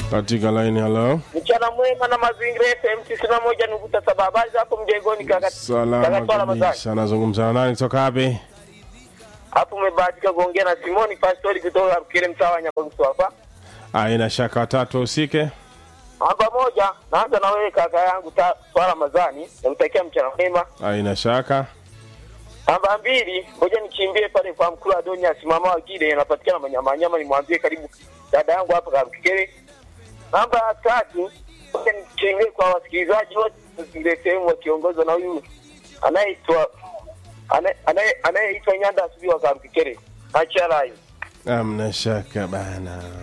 katika laini. Halo, Mchana mwema na mazingira FM tisini na moja nukta saba. Habari zako mjengoni kaka? salama Kaka Twala Mazani. kabisa. Nazungumza na nani kutoka wapi? Hapo umebahatika kuongea na Simoni Pastori kutoka Kile mtaa wa Nyabagusu hapa. Aina shaka watatu wahusike. Namba moja, naanza na wewe kaka yangu Ta- Twala Mazani, namtakia mchana mwema. Aina shaka Namba mbili, ngoja nichimbie pale kwa mkuu wa Donya simama wa Gide anapatikana manyama nyama, nimwambie karibu dada yangu hapa Karukikere. Namba tatu, ngoja nichimbie kwa wasikilizaji wote zile sehemu wakiongozwa na huyu anayeitwa anaye- anaye- anayeitwa Nyanda asubuhi wa Karukikere. Acha live. amna shaka bana.